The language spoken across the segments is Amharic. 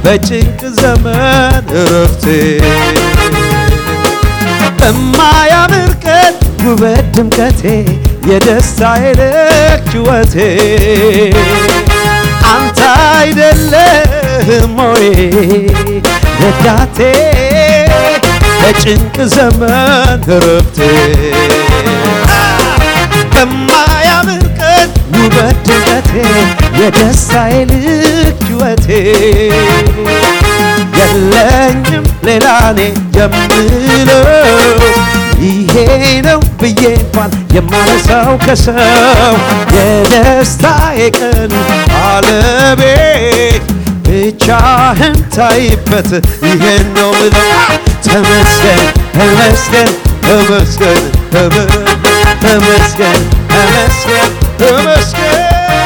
በጭንቅ ዘመን እረፍቴ በማያምር ቀን ውበት ድምቀቴ የደስታዬ ልክ ሕይወቴ አንተ አይደለህም ወይ ረዳቴ በጭንቅ ዘመን እረፍቴ በማያምር ቀን ውበት ድምቀቴ የደስታዬ ልክ ሕይወቴ የለኝም ሌላ እኔ የምለው ይሄ ነው ብዬ እንኳን የማነሳው ከሰው የደስታዬ ቀን ባለቤት ብቻህን ታይበት ይሄን ነው ምለው ተመስገን ተመስገን ተመስገን ተመስገን ተመስገን ተመስገን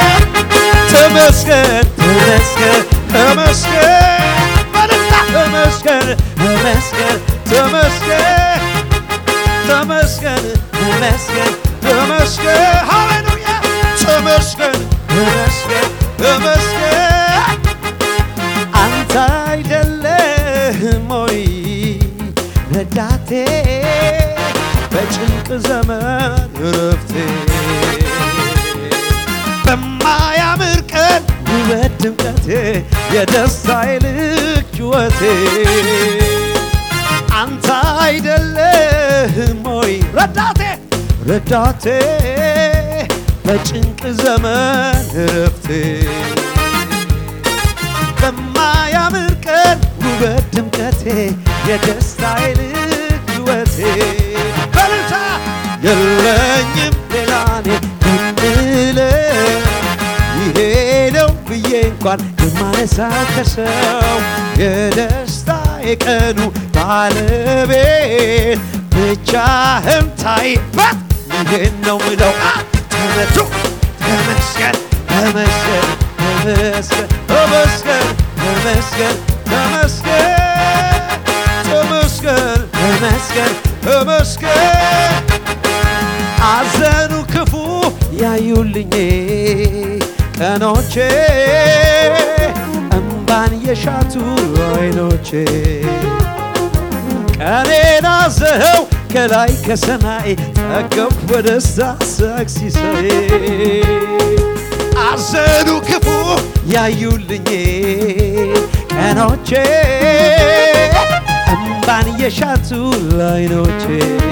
ተመስገን ተመስገን ተመስገን በልታ ተመስገን ተመስገን ተመስገን ተመስገን ተመስገን ተመስገን ሃሌሉያ ተመስገን ተመስገን ተመስገን አንተ አይደለህም ወይ ረዳቴ በጭንቅ ዘመን እረፍቴ በማያምር ቀን ውበት ድምቀቴ የደስታዬ ልክ ሕይወቴ አንተ አይደለህም ወይ ረዳቴ ረዳቴ በጭንቅ ዘመን እረፍቴ በማያምር ቀን ውበት ድምቀቴ የደስታዬ ልክ ሕይወቴ በልታ የለኝም ሌላ እኔ የምለው ይሄ ነው ብዬ እንኳን የማነሳው ከሰው የደስታ የቀኑ ባለቤት ብቻህን ታይበት ይሄን ነው ምለው ተመቱ ተመስገን ተመስገን ተመስገን ተመስገን ተመስገን ተመስገን ተመስገን ተመስገን ተመስገን አዘኑ ክፉ ያዩልኝ ቀኖቼ እምባን የሻቱ አይኖቼ ቀኔን አዘኸው ከላይ ከሰማይ ጠገብ በደስታ ሳቅ ሲሳይ አዘኑ ክፉ ያዩልኝ ቀኖቼ እምባን የሻቱ አይኖቼ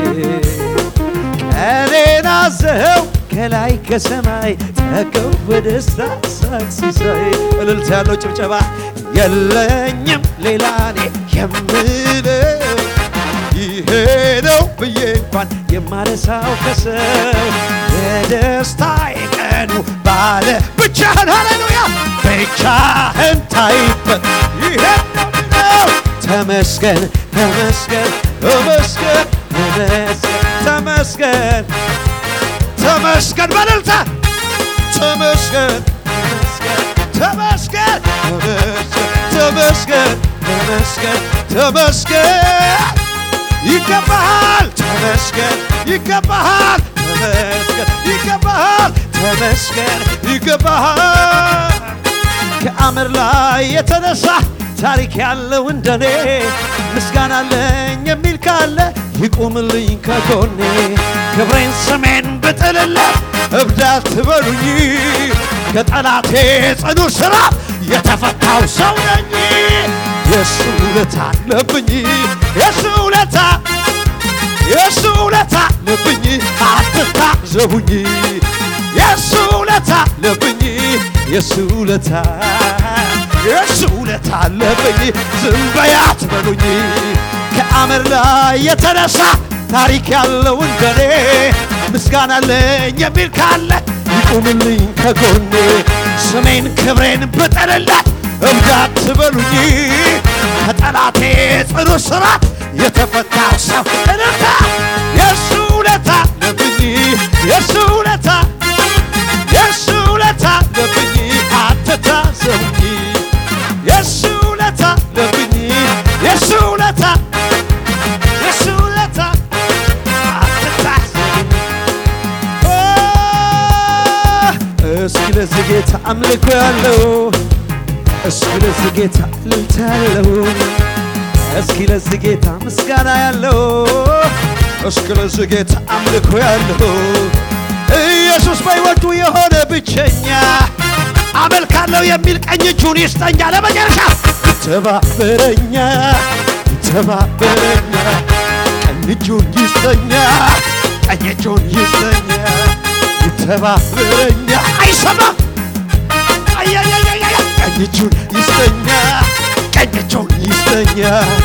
ቀኔን አዘኸው ከላይ ከሰማይ ጠገብ በደስታ ሳቅ ሲሳይ እልልታ ያለው ጭብጨባ የለኝም ሌላ እኔ የምለው ይሄ ነው ብዬ እንኳን የማነሳው ከሰው የደስታ የቀኑ ባለ ብቻህን ሃሌሉያ ብቻህን ታይበት ይሄ ነው ምለው ተመስገን ተመስገን ተመስገን ተመስገን ተመስገን ተመስገን በልልታ ተመስገን ተመስገን ተመስገን ተመስገን ተመስገን ይገባሃል ተመስገን ይገባሃል ተመስገን ይገባሃል ተመስገን ይገባሃል ከአመር ላይ የተነሳ ታሪክ ያለው እንደኔ ምስጋና አለኝ የሚል ካለ ይቁምልኝ ከጎኔ ክብሬን ስሜን ብጥልለት እብዳት ትበሉኝ ከጠላቴ ጽኑ ስራ የተፈታው ሰው ነኝ የሱ ውለታ አለብኝ የሱ ውለታ የሱ ውለታ አለብኝ አትታዘቡኝ የሱ ውለታ አለብኝ የሱ ውለታ የሱ ውለታ አለብኝ ዝም በይ አትበሉኝ ከአመር ላይ የተነሳ ታሪክ ያለው እንደኔ ምስጋና አለኝ የሚል ካለ ይቁምልኝ ከጎኔ ስሜን ክብሬን ብጠልለት እብዳት ትበሉኝ ከጠላቴ ጽኑ ስራት የተፈታው ሰው እልልታ የእሱ ውለታ ለብኝ የእሱ ውለታ የእሱ ውለታ ለብኝ አትታዘቡኝ የእሱ ውለታ ለብኝ የእሱ ውለታ የእሱ ውለታ አትታዘቡኝ እስኪ ለዚህ ጌታ አምልኮ ያለው እስኪ ለዚህ ጌታ እልልታ ያለው እስኪ ለዚህ ጌታ ምስጋና ያለው እስኪ ለዚህ ጌታ አምልኮ ያለው ኢየሱስ በሕይወቱ የሆነ ብቸኛ አመልካለሁ የሚል ቀኝ እጁን ይስጠኛ። ለመጨረሻ ይተባበረኛ ይተባበረኛ ቀኝ እጁን ይስጠኛ ቀኝ እጁን ይስጠኛ ይተባበረኛ አይሰማም አያያያያ ቀኝ እጁን ይስጠኛ ቀኝ እጁን ይስጠኛ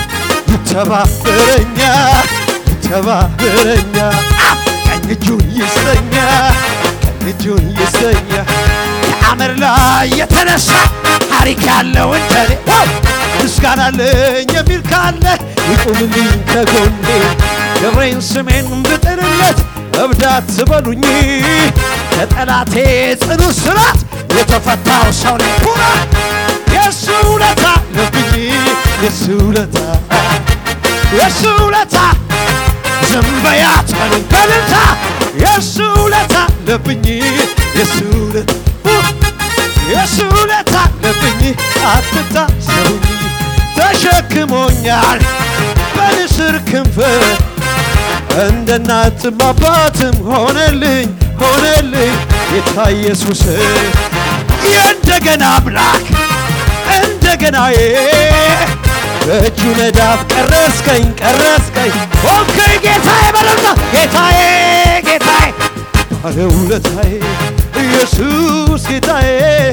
ይተባበረኛ ይተባበረኛ አ! ቀኝ እጁን ይስጠኛ ቀኝ እጁን ይስጠኛ ከአመር ላይ የተነሳ ታሪክ ያለው እንደኔ ዋው! ምስጋና አለኝ የሚል ካለ ይቁምልኝ ከጎኔ ክብሬን ስሜን ብጥልለት እብዳት ትበሉኝ ከጠላቴ ጽኑ ስራት የተፈታው ሰው ነኝ ኩራ የሱ ውለታ ለብኝ የሱ ውለታ የሱ ውለታ ዝም በያት በሉኝ በልልታ የሱ ውለታ ለብኝ የሱ ውለታ የሱ ውለታ ለብኝ አትታሰሩኝ ተሸክሞኛል በንስር ክንፍ እንደ እናትም አባትም ሆነልኝ ሆነልኝ ጌታ ኢየሱስ የእንደገና አምላክ እንደገናዬ በእጁ መዳፍ ቀረስከኝ ቀረስከኝ ሆንከኝ ጌታዬ በለምታ ጌታዬ ጌታዬ ባለውለታዬ ኢየሱስ ጌታዬ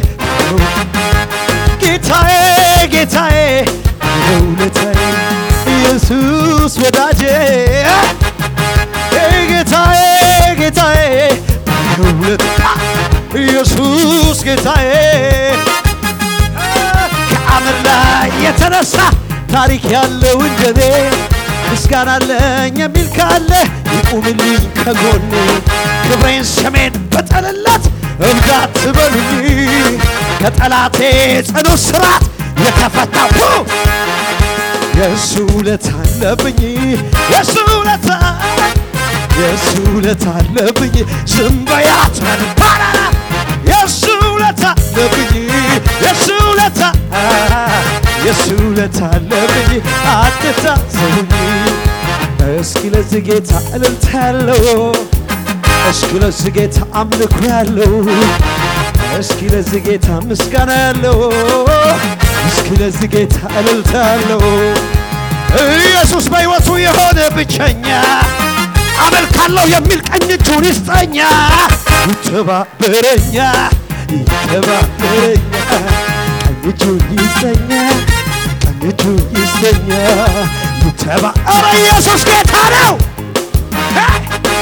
ጌታዬ ጌታዬ ባለውለታዬ ኢየሱስ ወዳጄ ጌታዬ ጌታዬ ባለውለታ ኢየሱስ ጌታዬ ከአመድ ላይ የተነሳ ታሪክ ያለው እንደኔ ምስጋና አለኝ የሚል ካለ ይቁምልኝ ከጎኔ ክብሬን ስሜን በጠልለት እብዳት ትበሉኝ ከጠላቴ ጽኑ ስራት የተፈታው የእሱ ውለታ አለብኝ የእሱ ውለታ የእሱ ውለታ አለብኝ ዝም በያት ባላላ የእሱ ውለታ አለብኝ የእሱ ውለታ የእሱ ውለታ አለብኝ አትታሰቡኝ እስኪ ለዚህ ጌታ እልልታ ያለው እስኪ ለዚህ ጌታ አምልኮ ያለው እስኪ ለዚህ ጌታ ምስጋና ያለው እስኪ ለዚህ ጌታ እልልታ ያለው ኢየሱስ በሕይወቱ የሆነ ብቸኛ አመልካለሁ የሚል ቀኝ እጁን ይስጠኛ ይተባበረኛ ይተባበረኛ ቀኝ እጁን ይስጠኛ ቀኝ እጁን ይስጠኛ ይተባ ኧረ ኢየሱስ ጌታ ነው ሄይ!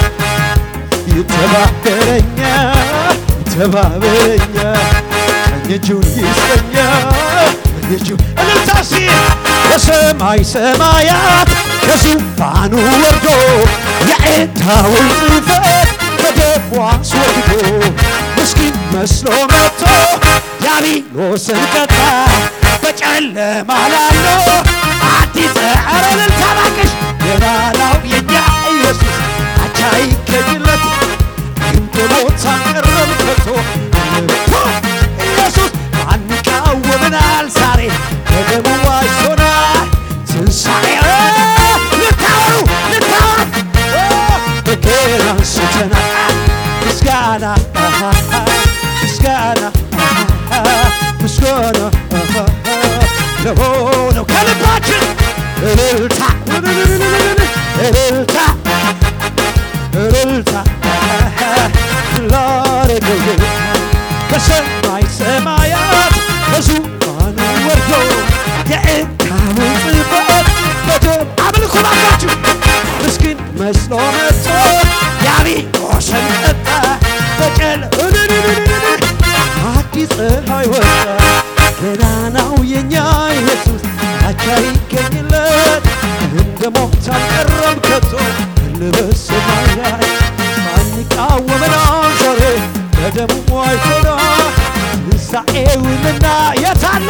ይተባበረኛ ይተባበረኛ ቀኝ እጁን ይስጠኛ ቀኝ እጁን እልልታ ሲል በሰማይ ሰማያት ከዙፋኑ ወርዶ የዕዳውን ጽሕፈት በደሙ አስወግዶ ምስኪን መስሎ መጥቶ ዲያብሎስን ቀጣ በጨለማ ላለው አዲስ ኧረ እልልታ እባክሽ የባላው የኛ ኢየሱስ አቻ ይገኝለት እንደ አንቀረም ከቶ ኢየሱስ ማን ይቃወመናል ዛሬ በደሙ ዋጅቶናል ትንሣኤ ልታወሩ ልታወሩ በገና አንስተናል ምስጋና ምስጋና ምስጋና ለሆነው ከልባችን እልልታ እልልታ እልልታ ላረገው ጌታ ከሰማይ ሰማያት ከዙፋኑ ወርዶ የዕዳውን ጽሕፈት በደም አምልኮ ባካችሁ ምስኪን መስሎ መጥቶ ዲያብሎስን ቀጣ በጨል አዲስ ፀሐይ ወጣ ገናናው የኛ ኢየሱስ አቻ ይገኝለት እንደ ሞት አልቀረም ከቶ ልበሰማይ ላይ ማን ይቃወመናል ዛሬ በደሙ ዋጅቶናል ትንሣኤውንና የታለ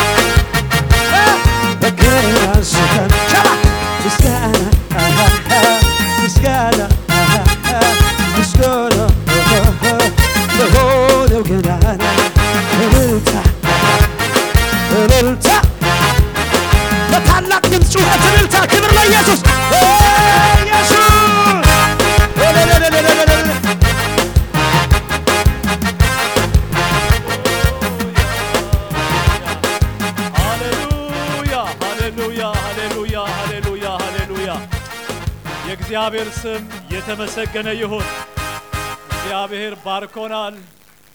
በገና አንስተን ሸባ ምስጋና ምስጋና ምስጋና ለሆነው ገናና እልልታ በታላቅ ድምፅ ጩኸት፣ እልልታ፣ ክብር ለኢየሱስ ኢየሱስ ሃሌሉያ ሃሌሉያ ሃሌሉያ ሃሌሉያ ሃሌሉያ። የእግዚአብሔር ስም የተመሰገነ ይሁን። እግዚአብሔር ባርኮናል።